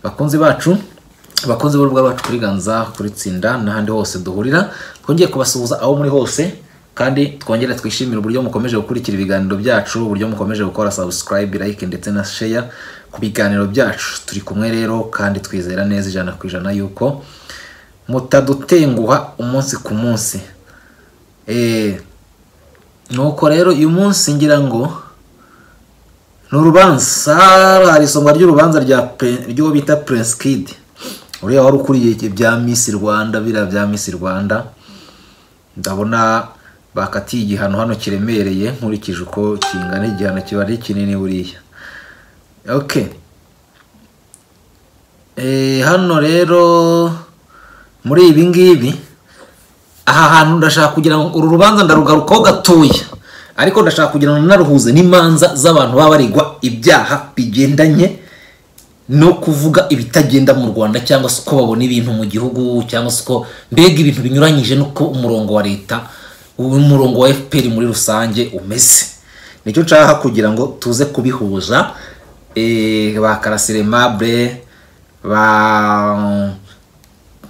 bakunzi bacu abakunzi b'urubuga rwacu kuri ganza kuri tsinda n'ahandi hose duhurira twongeye kubasuhuza aho muri hose kandi twongere twishimire uburyo mukomeje gukurikira ibiganiro byacu uburyo mukomeje gukora subscribe like ndetse na share ku biganiro byacu turi kumwe rero kandi twizera neza ijana ku ijana yuko mutadutenguha umunsi ku munsi Eh, nuko rero uyu munsi ngira ngo ni urubanza hari isonga ry'urubanza rya pe- ry'uwo bita prince kid uriya wari ukuriye ibya miss rwanda biriya bya miss rwanda ndabona bakatiye igihano hano kiremereye nkurikije uko kingana igihano kiba ari kinini buriya okay Eh, hano rero muri ibi ngibi aha hantu ndashaka kugira ngo uru rubanza ndarugarukaho gatoya ariko ndashaka kugira ngo naruhuze n'imanza z'abantu baba baregwa ibyaha bigendanye no kuvuga ibitagenda mu rwanda cyangwa se uko babona ibintu mu gihugu cyangwa se uko mbega ibintu binyuranyije n'uko umurongo wa leta umurongo wa fpr muri rusange umeze nicyo nshaka kugira ngo tuze kubihuza eh, ba karasire mable ba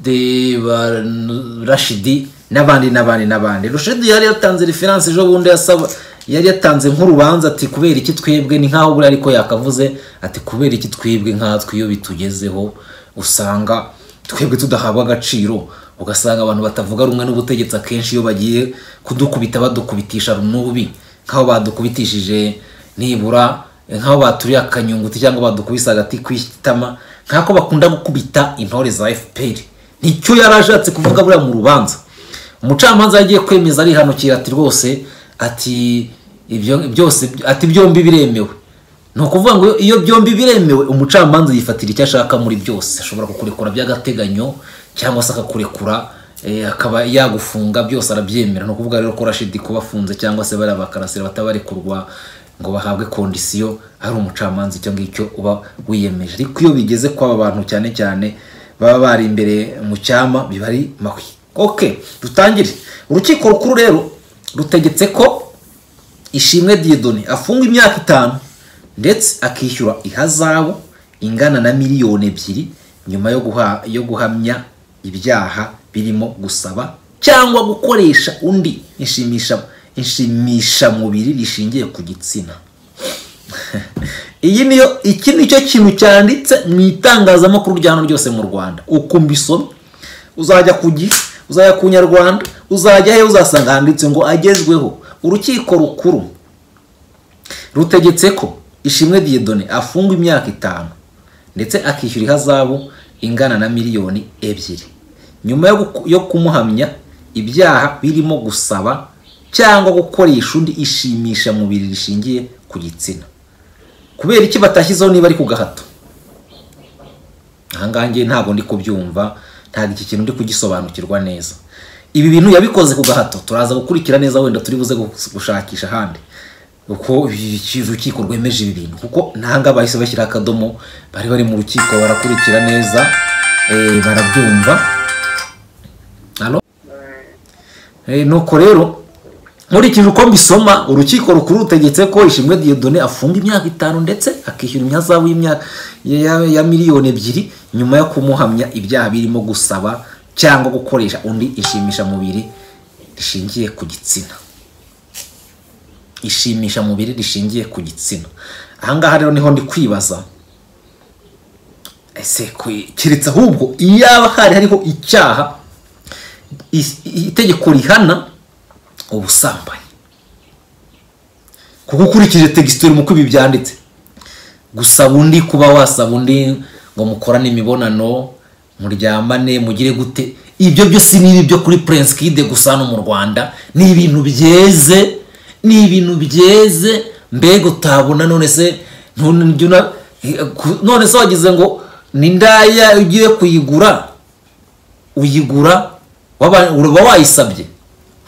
de ba rashidi n'abandi n'abandi n'abandi rushidi yari yatanze referanse ejo bundi yasaba yari yatanze nk'urubanza ati kubera iki twebwe ni nkaho buriya ariko yakavuze ati kubera iki twebwe nkatwe iyo bitugezeho usanga twebwe tudahabwa agaciro ugasanga abantu batavuga rumwe n'ubutegetsi akenshi iyo bagiye kudukubita badukubitisha runubi nk'aho badukubitishije nibura nk'aho baturiye akanyunguti cyangwa badukubise agati kw'itama nk'ako bakunda gukubita intore za fpr nicyo yari ashatse kuvuga buriya mu rubanza umucamanza yagiye kwemeza arihanukira ati rwose ati ibyo byose ati byombi biremewe ni ukuvuga ngo iyo byombi biremewe umucamanza yifatira icyo ashaka muri byose ashobora kukurekura by'agateganyo cyangwa se akakurekura eh, akaba yagufunga byose arabyemera ni ukuvuga rero ko rashidi kuba afunze cyangwa se bariya bakarasira batabarekurwa ngo bahabwe kondisiyo ari umucamanza icyo ngicyo uba wiyemeje ariko iyo bigeze kw'aba bantu cyane cyane baba bari imbere mu cyama biba ari mahwi ok dutangire urukiko rukuru rero rutegetse ko ishimwe diyedoni afungwa imyaka itanu ndetse akishyura ihazabu ingana na miliyoni ebyiri nyuma yo, guha, yo guhamya ibyaha birimo gusaba cyangwa gukoresha undi inshimisha inshimishamubiri rishingiye ku gitsina iyi niyo iki nicyo kintu cyanditse mu itangazamakuru rya hano ryose mu rwanda ukumva isomo uzajya ku gihe uzajya ku nyarwanda uzajya he uzasanga handitse ngo agezweho urukiko rukuru rutegetse ko ishimwe diyedone afungwa imyaka itanu ndetse akishyura ihazabu ingana na miliyoni ebyiri nyuma yo guku- yo kumuhamya ibyaha birimo gusaba cyangwa gukoresha undi ishimisha mubiri rishingiye ku gitsina kubera iki batashyizeho niba ari ku gahato ahangaha ngewe ntabwo ndi kubyumva ntabwo iki kintu ndi kugisobanukirwa neza ibi bintu yabikoze ku gahato turaza gukurikira neza wenda turi buze gus- gushakisha ahandi uko iki- urukiko rwemeje ibi bintu kuko ntanga bahise bashyiraho akadomo bari bari mu rukiko barakurikira neza eh, barabyumva Halo? Eh, nuko rero nkurikije uko mbisoma urukiko rukuru rutegetse ko ishimwe diyodone afunga imyaka itanu ndetse akishyura imyazabu y'imyaka ya- ya- ya miliyoni ebyiri nyuma yo kumuhamya ibyaha birimo gusaba cyangwa gukoresha undi inshimishamubiri rishingiye ku gitsina inshimishamubiri rishingiye ku gitsina ahangaha rero niho ndi kwibaza ese kwe- keretse ahubwo iyaba hari hariho icyaha i- i- itegeko rihana ubusambanyi kuko ukurikije tegisiteri mu ibi byanditse gusaba undi kuba wasaba undi ngo mukorane imibonano muryamane mugire gute ibyo byose ni ibyo kuri prince kide gusa no mu rwanda ni ibintu byeze ni ibintu byeze mbega utabona none se none jya una- none se wagize ngo ni ndaya ugiye kuyigura uyigura waba uba wayisabye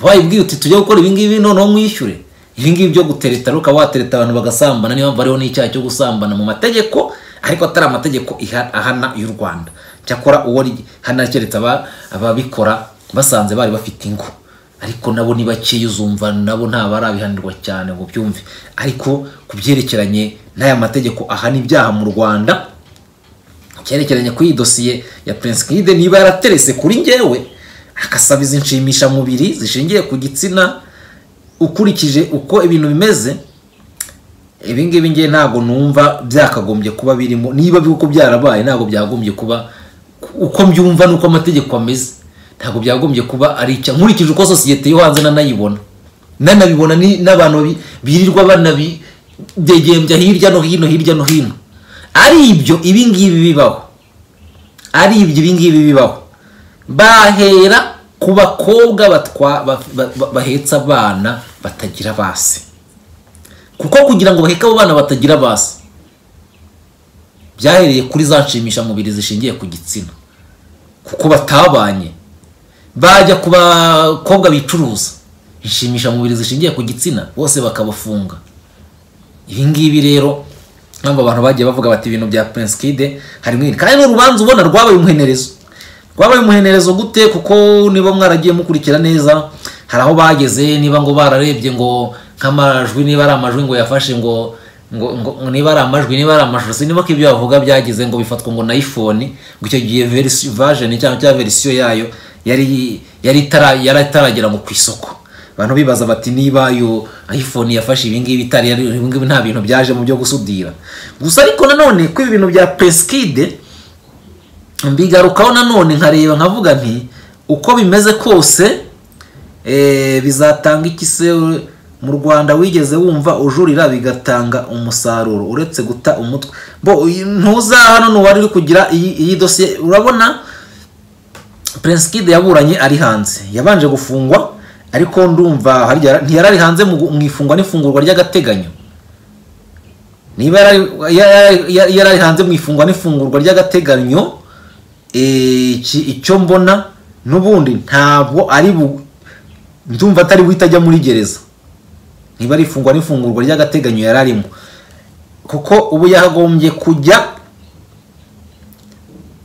wayibwiye uti tujye gukora ibingibi noneho mwishyure ibingibi byo gutereta rero ukaba watereta abantu bagasambana niyo mpamvu hariho n'icyaha cyo gusambana mu mategeko ariko atari amategeko iha- ahana y'u rwanda cyakora uwo rihana keretse aba- ababikora basanze bari bafite ingo ariko nabo ni bakeya uzumva nabo ntabarabihanirwa cyane ngo byumve ariko ku byerekeranye n'aya mategeko ahana ibyaha mu rwanda cyerekeranye kuri iyi dosiye ya Prince Kid niba yaraterese kuri njyewe akasabiza inshimishamubiri zishingiye ku gitsina ukurikije uko ibintu bimeze ibi ngibi ngiye ntabwo numva byakagombye kuba birimo niba uko byarabaye ntabwo byagombye kuba uko mbyumva n'uko amategeko ameze ntabwo byagombye kuba ari icya nkurikije uko sosiyete yo hanze nanayibona nanabibona ni- n'abantu birirwa banabidegembya hirya no hino hirya no hino ari ibyo ibi ngibi bibaho ari ibyo ibi ngibi bibaho bahera ku bakobwa batwa ba- ba- ba- bahetse abana batagira base kuko kugira ngo baheke abo bana batagira base byahereye kuri za nshimishamubiri zishingiye ku gitsina kuko batabanye bajya ku bakobwa bicuruza inshimishamubiri zishingiye ku gitsina bose bakabafunga ibi ngibi rero ntabwo abantu bagiye bavuga bati ibintu bya Prince Kid harimo iri kandi n'urubanza ubona rwabaye umuhenerezo rwabaye umuhenerezo gute kuko niba mwaragiye mukurikira neza hari aho bageze niba ngo bararebye ngo nk'amajwi niba ari amajwi ngo yafashe ngo ngo, ngo, ngo niba ari amajwi niba ari amashusho siniba ko ibyo bavuga byagize ngo bifatwa ngo na iphone ngo icyo gihe verisi- version cyangwa cyangwa verisiyo yayo yari yari itara- yari itaragera ngo ku isoko abantu bibaza bati niba yo iphone yafashe ibingibi itari yari- ibingibi nta bintu byaje mu byo gusudira gusa ariko nanone ko ibi bintu bya peskide mbigarukaho nanone nkareba nkavuga nti uko bimeze kose eh, bizatanga iki se mu rwanda wigeze wumva ujurira bigatanga umusaruro uretse guta umutwe bo uyu- ntuza hano n'uwari uri kugira iyi iyi dosiye urabona Prince Kid yaburanye ari hanze yabanje gufungwa ariko ndumva harya ntiyarari hanze mu gu- mu ifungwa n'ifungurwa ry'agateganyo niba yarari- ya- ya- ya- yarari hanze mu ifungwa n'ifungurwa ry'agateganyo eh, iki- icyo mbona n'ubundi ntabwo ari bu ndumva atari buhite ajya muri gereza niba ari ifungwa n'ifungurwa ry'agateganyo yari arimo kuko ubu yakagombye kujya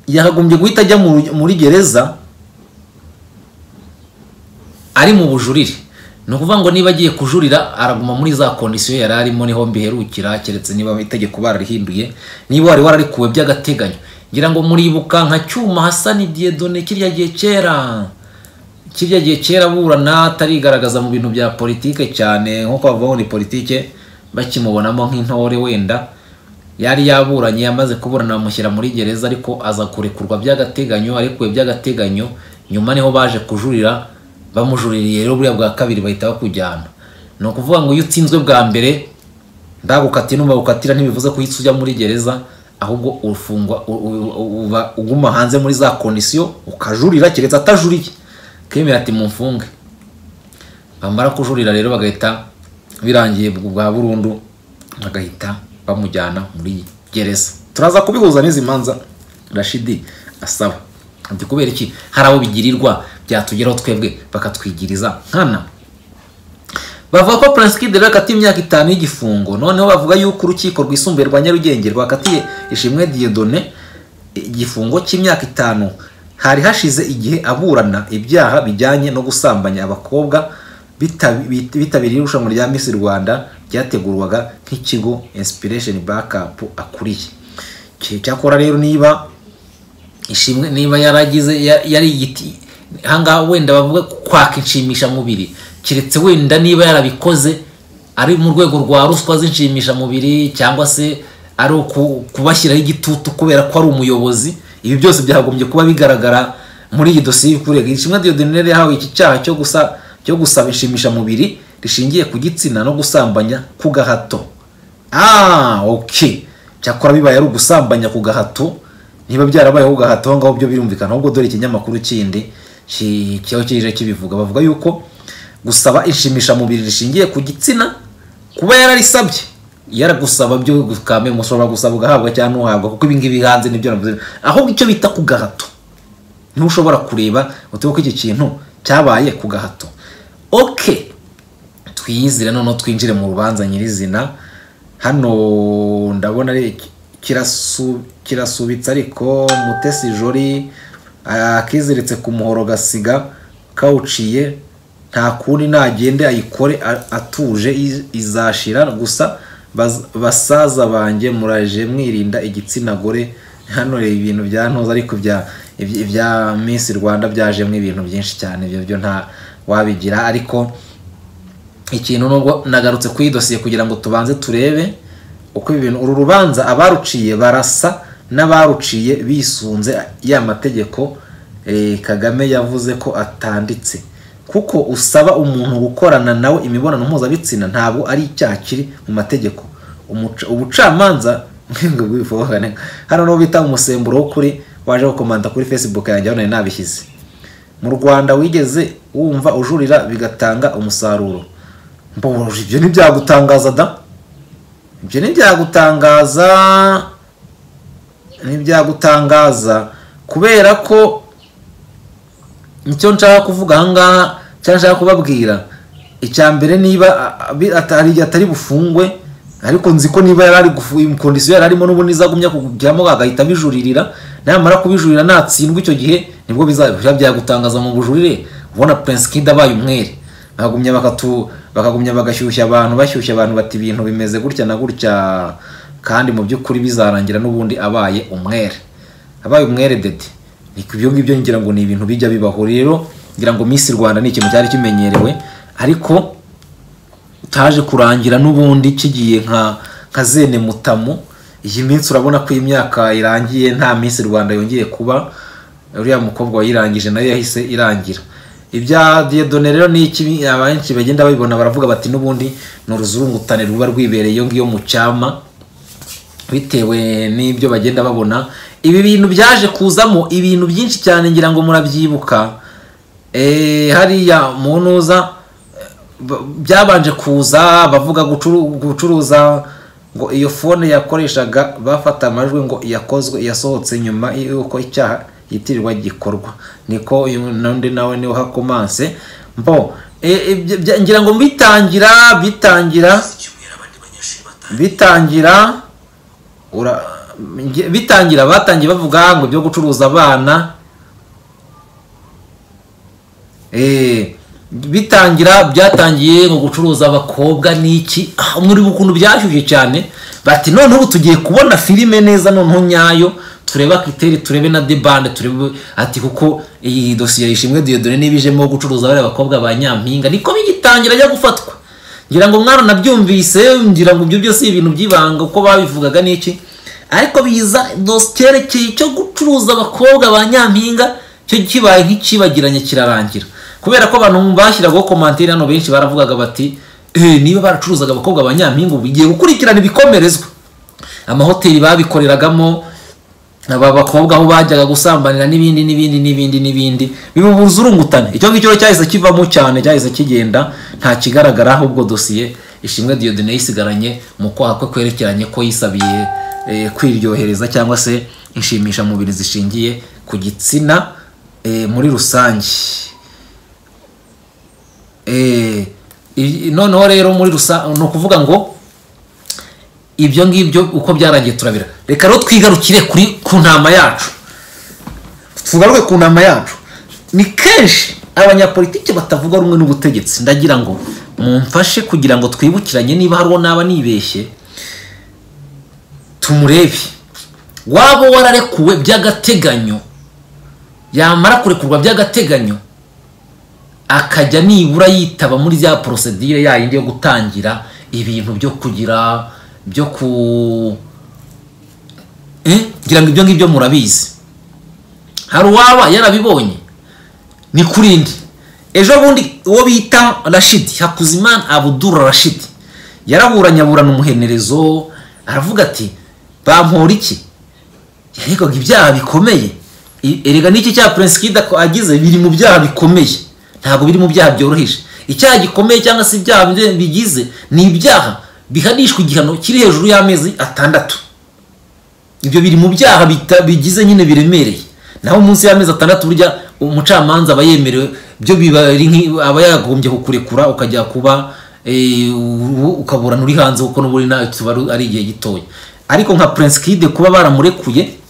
yakagombye guhita ajya mu- muri gereza ari mu bujurire ni ukuvuga ngo niba agiye kujurira araguma muri za kondisiyo yari arimo niho mbiherukira keretse niba itegeko bararihinduye niba wari wararikuwe by'agateganyo ngira ngo muribuka nka cyuma hasani diyedone kirya gihe kera kirya gihe kera burana atarigaragaza mu bintu bya politike cyane nk'uko bavuga ni politike bakimubonamo nk'intore wenda yari yaburanye yamaze kuburana bamushyira muri gereza ariko aza kurekurwa by'agateganyo arekuwe by'agateganyo nyuma niho baje kujurira bamujuririye rero buriya bwa kabiri bahita bakujyana ni ukuvuga ngo iyo utsinzwe bwa mbere ndagukatiye n'ubagukatira ntibivuze ko uhita ujya muri gereza ahubwo ufungwa u- u- u- uba uguma hanze muri za kondisiyo ukajurira keretse atajuriye kemera ati mumfunge bamara kujurira rero bagahita birangiye bwa burundu bagahita bamujyana muri gereza turaza kubihuza n'izi manza rashidi asaba ati kubera iki hari abo bigirirwa byatugeraho twebwe bakatwigiriza nkana bavuga ko Prince Kid rero yakatiwe imyaka itanu y'igifungo noneho bavuga yuko urukiko rwisumbuye rwa Nyarugenge rwakatiye Ishimwe Dieudonne igifungo cy'imyaka itanu hari hashize igihe aburana ibyaha bijyanye no gusambanya abakobwa bitabi- bit- bitabiriye irushanwa rya Miss Rwanda ryategurwaga nk'ikigo Inspiration Backup akuriye Cy- cyakora rero niba ishimwe niba yaragize ya- yari igiti ahangaha wenda bavuga kwaka inshimishamubiri keretse wenda niba yarabikoze ari mu rwego rwa ruswa z'inshimishamubiri cyangwa se ari uku- kubashyiraho igitutu kubera ko ari umuyobozi ibi byose byagombye kuba bigaragara muri iyi dosiye y'ukurega ishimwe Dieudonne rero yahawe iki cyaha cyo gusa cyo gusaba inshimishamubiri rishingiye ku gitsina no gusambanya ku gahato ah okay cyakora bibaye ari ugusambanya ku gahato niba byarabaye ku gahato aho ngaho byo birumvikana ahubwo dore ikinyamakuru kindi ki- kiba kije kibivuga bavuga yuko gusaba inshimishamubiri rishingiye ku gitsina kuba yararisabye yaragusaba byo gukame mushobora gusaba ugahabwa cyangwa ntuhabwa kuko ibi ngibi hanze nibyo navuze ahubwo icyo bita ku gahato niho ushobora kureba utibuka iki kintu cyabaye ku gahato okay twiyizire noneho twinjire mu rubanza nyirizina hano ndabona ari kirasu- kirasubitse ariko mutesi jori akiziritse ku muhoro gasiga kawuciye nta kundi nagende ayikore a- atuje i- izashira gusa baz- basaza banjye muraje mwirinda igitsina gore hano reba ibintu bya ntoza ariko ibya ibya- ibya Miss Rwanda byajemo ibintu byinshi cyane ibyo byo nta wabigira ariko ikintu nubwo nagarutse ku idosiye kugira ngo tubanze turebe uko ibi bintu uru rubanza abaruciye barasa n'abaruciye bisunze ya mategeko eh, kagame yavuze ko atanditse kuko usaba umuntu gukorana nawe imibonano mpuzabitsina ntabwo ari icyaha kiri mu mategeko Umuca- ubucamanza ngo bwifobokane hano niho bita umusemburo w'ukuri waje gukomanda kuri facebook yanjye aho nari nabishyize mu rwanda wigeze wumva ujurira bigatanga umusaruro mboje ibyo ntibyagutangaza da ibyo ntibyagutangaza ntibyagutangaza kubera ko nicyo nshaka kuvuga ahangaha cyangwa nshaka kubabwira icya mbere niba a- a- atari atari bufungwe ariko nzi ko niba yari ari gufu- kondisiyo yari arimo n'ubundi izagumya kugiramo agahita abijuririra namara kubijurira natsindwa icyo gihe nibwo bizabira byagutangaza mu bujurire ubona prince kid abaye umwere bakagumya bakatu bakagumya bagashyushya abantu bashyushya abantu bati ibintu bimeze gutya na gutya kandi mu by'ukuri bizarangira n'ubundi abaye umwere abaye umwere dede ni ibyo ngibyo ngira ngo ni ibintu bijya bibaho rero ngira ngo Miss Rwanda ni ikintu cyari kimenyerewe ariko taje kurangira n'ubundi kigiye nka nka zene mutamu iyi minsi urabona ko imyaka irangiye nta minsi rwanda yongeye kuba uriya mukobwa wayirangije nayo yahise irangira ibya diyedone rero ni iki abenshi bagenda babibona baravuga bati n'ubundi ni uruzurungutane ruba rwibereye iyo ngiyo mu cyama bitewe n'ibyo bagenda babona ibi bintu byaje kuzamo ibintu byinshi cyane ngira ngo murabyibuka Eh, hariya mu ntuza eh, b- byabanje kuza bavuga gucuru- gucuruza ngo iyo fone yakoreshaga bafata amajwi ngo iyakozwe iyasohotse nyuma y'uko icyaha yitirirwa gikorwa niko uyu nundi nawe niwe hakomanse mbo eh, ibyo- bya- ngira ngo bitangira bitangira bitangira ura nge- bitangira batangiye bavuga ngo ibyo gucuruza abana Eh, bitangira byatangiye ngo gucuruza abakobwa n'iki Ah, muri ukuntu byashyushye cyane bati noneho ubu tugiye kubona filime neza noneho nyayo turebe akiteri turebe na debande turebe ati kuko iyi dosiye yishimwe diyodore niba ijemo gucuruza bariya bakobwa ba nyampinga niko bigitangira ajya gufatwa ngira ngo mwana nabyumvise ngira ngo ibyo byose ibintu by'ibanga uko babivugaga n'iki ariko biza dos- cyerekeye cyo gucuruza abakobwa ba nyampinga cyo kibaye nk'ikibagiranye kirarangira kubera ko abantu bashyiragaho komantiri hano benshi baravugaga bati "Eh, niba baracuruzaga abakobwa ba nyampinga ubu igiye gukurikirana ibikomerezwa amahoteli babikoreragamo aba bakobwa aho bajyaga gusambanira n'ibindi n'ibindi n'ibindi n'ibindi bibubuza urungutane icyo ngicyo rero cyahise kivamo cyane cyahise kigenda nta kigaragara ahubwo dosiye ishimwe diyodine yisigaranye mu kwaha kwe kwerekeranye ko yisabiye eh, kwiryohereza cyangwa se inshimishamubiri zishingiye ku gitsina eh, muri rusange Eh, i- noneho rero muri rusange ni ukuvuga ngo ibyo ngibyo uko byarangiye turabira reka rero twigarukire kuri ku ntama yacu tugaruke ku ntama yacu ni kenshi abanyapolitiki batavuga rumwe n'ubutegetsi ndagira ngo mumfashe kugira ngo twibukiranye niba hariho naba nibeshye tumurebe waba wararekuwe by'agateganyo yamara kurekurwa by'agateganyo akajya nibura yitaba muri ya porosedire yayindi yo gutangira ibintu byo kugira byo ku Eh, ngira ngo ibyo ngibyo murabizi hari uwaba yarabibonye ni kuri ndi ejo bundi uwo bita rashidi hakuzimana abudura rashidi yaraburanye aburana umuhenerezo aravuga ati bampora iki yaregaga ibyaha bikomeye I- erega n'iki cya prince kida ko agize biri mu byaha bikomeye ntabwo biri mu byaha byoroheje icyaha gikomeye cyangwa se ibyaha bi- bigize ni ibyaha bihanishwa igihano kiri hejuru y'amezi atandatu ibyo biri mu byaha bita- bigize nyine biremereye naho munsi y'amezi atandatu burya umucamanza aba yemerewe byo biba ari nk'i- aba yagombye kukurekura ukajya kuba eh, u- ukaburana uri hanze kuko n'ubundi nawe tuba ari- ari igihe gitoya ariko nka prince kid kuba baramurekuye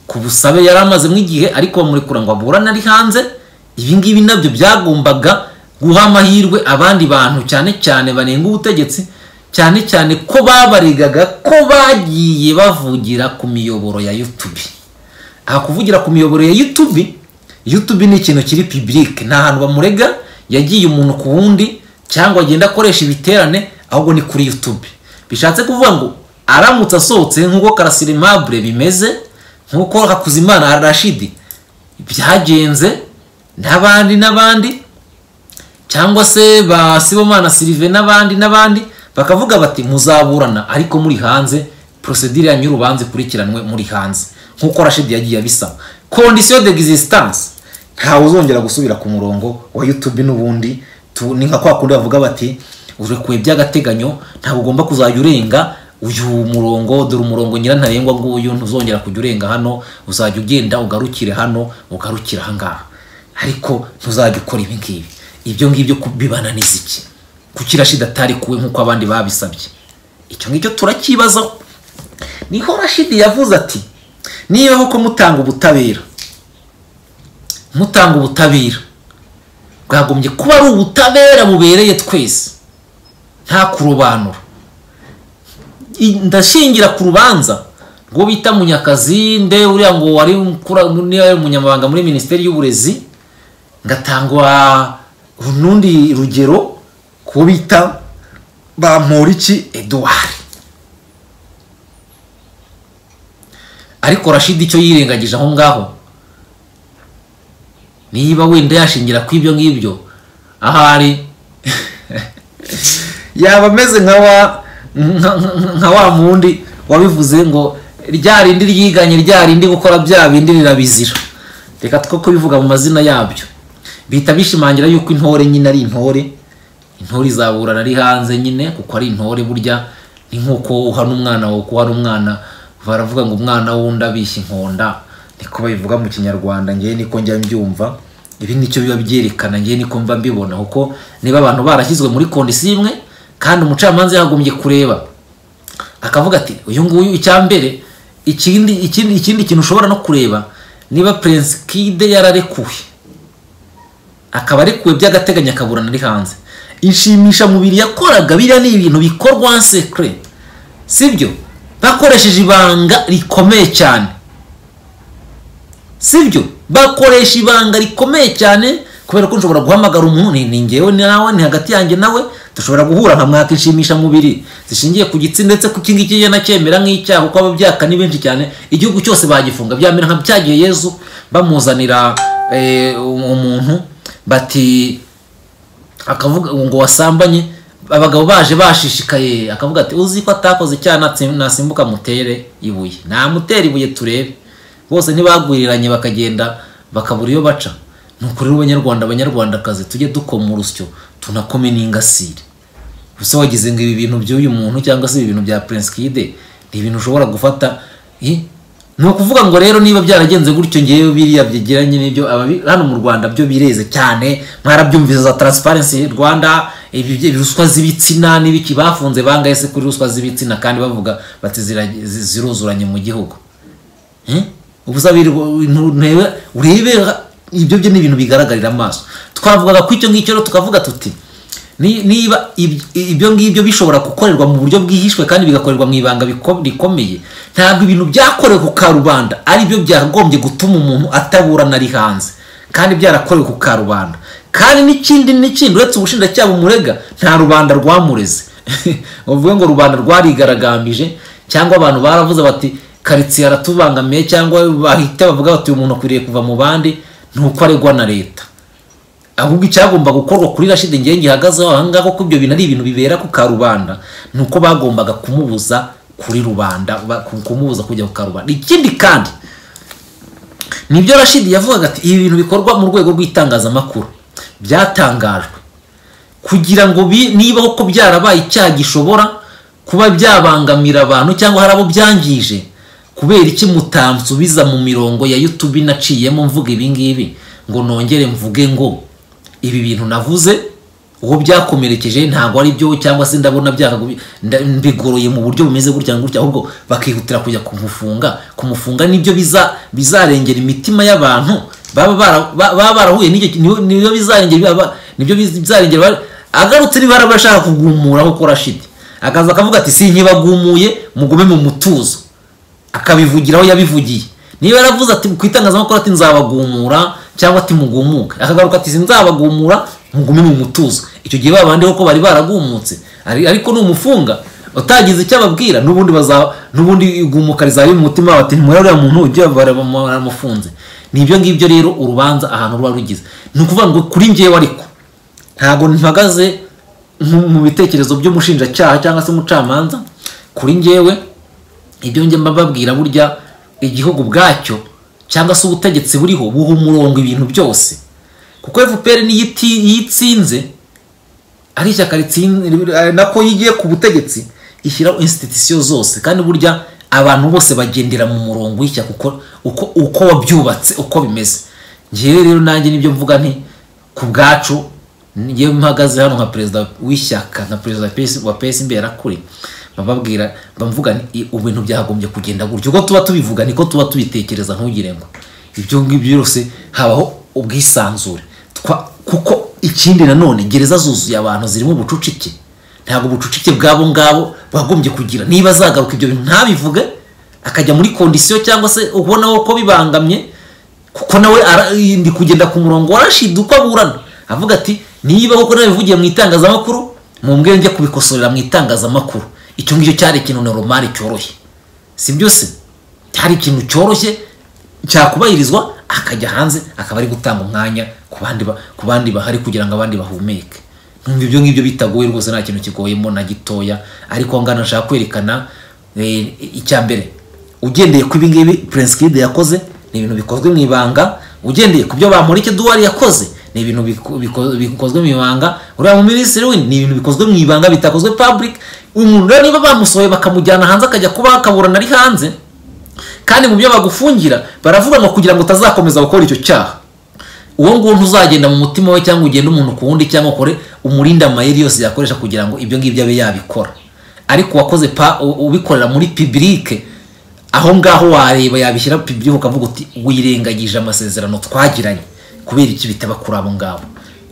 ku busabe yari amaze nk'igihe ariko bamurekura ngo aburane ari hanze ibi ngibi nabyo byagombaga guha amahirwe abandi bantu cyane cyane banenga ubutegetsi cyane cyane ko babarigaga ko bagiye bavugira ku miyoboro ya yutubi aha kuvugira ku miyoboro ya yutubi yutubi ni ikintu kiri pibirike ni ahantu bamurega yagiye umuntu ku wundi cyangwa agenda akoresha ibiterane ahubwo ni kuri yutubi bishatse kuvuga ngo aramutse asohotse nk'uko karasirimabure bimeze nk'uko hakuzimana arashidi byagenze n'abandi n'abandi cyangwa se ba sibomana sirive n'abandi n'abandi bakavuga bati muzaburana ariko muri hanze porosedire yanyu y'urubanza ikurikiranwe muri hanze nk'uko rashidi yagiye abisaba kondisiyo de egisitanse ntawe uzongera gusubira ku murongo wa yutubi n'ubundi tu- ni nka kwa kundi bavuga bati urekwe by'agateganyo ntabwo ugomba kuzajya urenga uyu murongo dore umurongo nyirantarengwa nguyu ntuzongera kujya urenga hano uzajya ugenda ugarukire hano ugarukire ahangaha ariko ntuzajya ukora ibi ngibi ibyo ngibyo ku- bibananiza iki kuki rashida atarekuwe nk'uko abandi babisabye icyo ngicyo turakibazaho niho rashidi yavuze ati niba koko mutanga ubutabera mutanga ubutabera bwagombye kuba ari ubutabera bubereye twese nta kurobanura I- ndashingira ku rubanza rwo bita munyakazi nde uriya ngo wari kura- niba yari umunyamabanga muri minisiteri y'uburezi ngatangwa urundi rugero ku bita bamporiki eduard ariko rashidi icyo yirengagije aho ngaho niba wenda yashingira ku ibyo ngibyo ahari yaba ameze nka wa nka- nka- nka wa mundi wabivuze ngo rya rindi ryiganye rya rindi gukora bya bindi rirabizira reka two kubivuga mu mazina yabyo bihita bishimangira yuko intore nyine ari intore intore izaburana ari hanze nyine kuko ari intore burya ni nk'uko uhana umwana wawe kuba ari umwana baravuga ngo umwana wundi abishya inkonda niko babivuga mu kinyarwanda ngewe niko njya mbyumva ibi nicyo biba byerekana ngewe niko mba mbibona kuko niba abantu barashyizwe muri kondisiyo imwe kandi umucamanza yagombye kureba akavuga ati uyu nguyu icyambere ikindi ikindi ikindi kintu ushobora no kureba niba prince kide yararekuwe akaba arekuwe by'agateganyo akaburana ari hanze inshimisha mubiri yakoraga biriya ni ibintu bikorwa en secret sibyo bakoresheje ibanga rikomeye cyane sibyo bakoresha ibanga rikomeye cyane kubera ko nshobora guhamagara umuntu ni- ni ngewe ni nawe ni hagati yanjye nawe dushobora guhura nkamwaka inshimishamubiri zishingiye ku gitsina ndetse ko iki ngiki njye nacyemera nk'icyaha kuko ababyaka ni benshi cyane igihugu cyose bagifunga byamera nka byagiye yezu bamuzanira eh, umuntu bati akavuga ngo wasambanye abagabo baje bashishikaye akavuga ati uzi ko atakoze icyaha natsi- nasimbuka mutere ibuye namutera ibuye turebe bose ntibagwiriranye bakagenda bakabura iyo baca ni ukuri abanyarwanda abanyarwandakazi tujye dukoma urusyo tunakome n'ingasire gusa wagize ngo ibi bintu by'uyu muntu cyangwa se ibi bintu bya prince kide ni ibintu ushobora gufata i ni ukuvuga ngo rero niba byaragenze gutyo ngewe biriya byegeranye n'ibyo ababi- hano mu rwanda byo bireze cyane mwarabyumvise za transparency rwanda ibi- ibi ruswa z'ibitsina n'ibiki bafunze bangaye se kuri ruswa z'ibitsina kandi bavuga bati zira- zi- ziruzuranye mu gihugu Eh? ubu uzabiri ntebe urebe ibyo byo ni ibintu bigaragarira amaso twavugaga ku icyo ngicyo rero tukavuga tuti ni- niba ib- ibyo ngibyo bishobora gukorerwa mu buryo bwihishwe kandi bigakorerwa mu ibanga biko- rikomeye ntabwo ibintu byakorewe ku karubanda ari byo byagombye gutuma umuntu ataburana ari hanze kandi byarakorewe ku karubanda kandi n'ikindi n'ikindi uretse ubushinjacyaha bumurega nta rubanda rwamureze bavuga ngo rubanda rwarigaragambije cyangwa abantu baravuze bati karitsiye aratubangamiye cyangwa bahita bavuga bati uyu muntu akwiriye kuva mu bandi ni uko aregwa na leta ahubwo icyagomba gukorwa kuri rashidi ngewe gihagazeho ahangaha ko ibyo bintu ari ibintu bibera ku karubanda ni uko bagombaga kumubuza kuri rubanda ba- ku- kumubuza kujya ku karubanda ikindi kandi nibyo rashidi yavugaga ati ibi bintu bikorwa mu rwego rw'itangazamakuru byatangajwe kugira ngo bi- niba koko byarabaye icyaha gishobora kuba byabangamira abantu cyangwa hari abo byangije kubera iki mutansubiza mu mirongo ya yutubi naciyemo mvuga ibi ngibi ngo nongere mvuge ngo ibi bintu navuze uwo byakomerekeje ntabwo ari byo cyangwa se ndabona byakagubi- nda- mbigoroye mu buryo bumeze gutya ngo gutya ahubwo bakihutira kujya kumufunga kumufunga nibyo biza bizarengera imitima y'abantu baba bara- ba- baba barahuye n'icyo ki- niyo- niyo bizarengera baba- nibyo bizarengera ba- agarutse niba hari abashaka kugumuraho ko rashidi akaza akavuga ati sinkibagumuye mugume mu mutuzo akabivugiraho yabivugiye niba yaravuze ati ku itangazamakuru ati nzabagumura cyangwa ati mugumuke akagaruka ati nzabagumura mugume mu mutuzo icyo gihe babandi ko bari baragumutse ari- ariko ni umufunga utagize icyo ababwira n'ubundi baza n'ubundi igumuka rizaba riri mu mutima bati ntimurebe uriya muntu ujye baramufunze ni ibyo ngibyo rero urubanza ahantu ruba rugize ni ukuvuga ngo kuri njyewe ariko ntabwo mpagaze mu- mu bitekerezo by'umushinjacyaha cyangwa se umucamanza kuri njyewe ibyo njye mba mbabwira burya igihugu ubwacyo cyangwa se ubutegetsi buriho buha umurongo ibintu byose kuko fpr niyo iti- iyo itsinze ari ishyaka ritsin- ari nako iyo igiye ku butegetsi ishyiraho institusiyo zose kandi burya abantu bose bagendera mu murongo w'ishyaka uko, uko, uko wabyubatse uko bimeze njyewe rero nanjye nibyo mvuga nti ku bwacu njyewe mpagaze hano nka perezida w'ishyaka nka perezida PS wa pesi imbera kuri bababwira bamvuga nti "I- ubu bintu byagombye kugenda gutya uko tuba tubivuga niko tuba tubitekereza ntugire ngo ibyo ngibyo byose habaho ubwisanzure Twa- kuko ikindi nanone gereza zuzuye abantu zirimo ubucucike ntabwo ubucucike bwabo ngabo bwagombye kugira niba azagaruka ibyo bintu ntabivuge akajya muri kondisiyo cyangwa se ubonaho ko bibangamye kuko nawe ara- ndi kugenda ku murongo wa rashidi uko aburana avuga ati niba koko nabivugiye mu itangazamakuru mumbwire njye kubikosorera mu itangazamakuru icyo ngicyo cyari ikintu noromari cyoroshye si byo se cyari ikintu cyoroshye cyakubahirizwa akajya hanze akaba ari gutanga umwanya ku bandi ba- ku bandi bahari kugira ngo abandi bahumeke numva ibyo ngibyo bitagoye rwose nta kintu kigoyemo na gitoya ariko ngana nshaka kwerekana eh, icya mbere ugendeye ku ibingibi Prince Kid yakoze ni ibintu bikozwe mu ibanga ugendeye ku byo Bamporiki Edouard yakoze ni ibintu biko- biko- bikozwe mu ibanga uriya mu minisitiri w'indi ni ibintu bikozwe mu ibanga bitakozwe public umuntu rero niba bamusohoye bakamujyana hanze akajya kuba akaburana ari hanze kandi mu byo bagufungira baravuga ngo kugira ngo utazakomeza gukora icyo cyaha uwo nguwo ntuzagenda mu mutima we cyangwa ugende umuntu ku wundi cyangwa ukore umurinde amayeri yose yakoresha kugira ngo ibyo ngibyo abe yabikora ariko wakoze pa u- ubikorera muri pibirike aho ngaho wareba yabishyira pibirike ukavuga uti wirengagije amasezerano twagiranye kubera iki bitaba kuri abo ngabo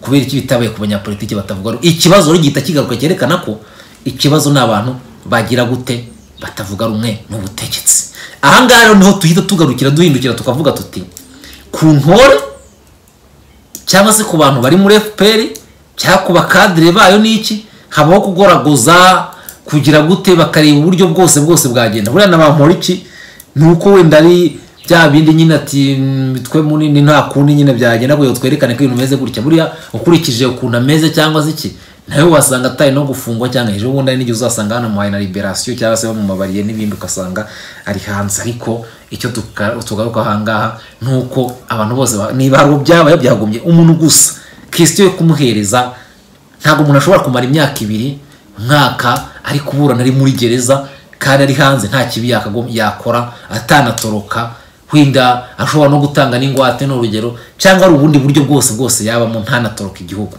kubera iki bitabaye ku banyapolitiki batavuga rumwe ikibazo rero gihita kigaruka cyerekana ko ikibazo ni abantu bagira gute batavuga rumwe n'ubutegetsi aha ngaha rero niho duhita tugarukira duhindukira tukavuga tuti ku ntore cyangwa se ku bantu bari muri fpr cyangwa ku bakadire bayo n'iki habaho kugoragoza kugira gute bakareba uburyo bwose bwose bwagenda buriya na ba iki ni uko wenda ari bya bindi nyine ati "Mm, twe munini nta kundi nyine byagenda kugira ngo twerekane ko ibintu bimeze gutya buriya ukurikije ukuntu ameze cyangwa se iki nawe wasanga atari no gufungwa cyangwa ejo bundi hari n'igihe uzasanga banamuhaye na liberasiyo cyangwa se bamumabariye n'ibindi ugasanga ari hanze ariko icyo tuka- tugaruka ahangaha ni uko abantu bose ba- niba hari byabaye byagombye umuntu gusa kisitiyo yo kumuhereza ntabwo umuntu ashobora kumara imyaka ibiri umwaka ari kuburana ari muri gereza kandi ari hanze nta kibi yakagom- yakora atanatoroka wenda ashobora no gutanga n'ingwate ni urugero cyangwa ari ubundi buryo bwose bwose yabamo ntanatoroka igihugu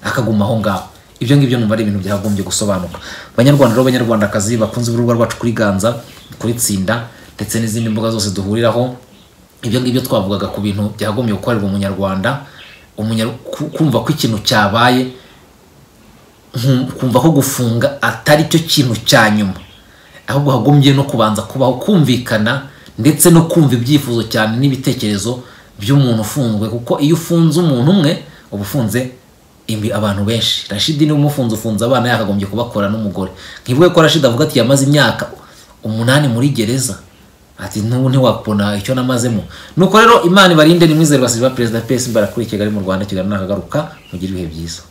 akaguma aho ngaho ibyo ngibyo numva ari ibintu byagombye gusobanuka banyarwanda rero banyarwandakazi bakunze urubuga rwacu kuri ganza kuri tsinda ndetse n'izindi mbuga zose duhuriraho ibyo ngibyo twavugaga ku bintu byagombye gukorerwa umunyarwanda umunya- ku- kumva ko ikintu cyabaye nkum- kumva ko gufunga atari cyo kintu cya nyuma ahubwo hagombye no kubanza kubaho kumvikana ndetse no kumva ibyifuzo cyane n'ibitekerezo by'umuntu ufunzwe kuko iyo ufunze umuntu umwe uba ufunze imbi abantu benshi rashidi niwe umufunze ufunze abana yakagombye kubakora n'umugore nkivuge ko rashidi avuga ati yamaze imyaka umunani muri gereza ati n'ubu ntiwakubona icyo namazemo nuko rero imana ibarinde nimwizere basiba perezida pesi mbarakurikira ari mu rwanda kigali nakagaruka mugire ibihe byiza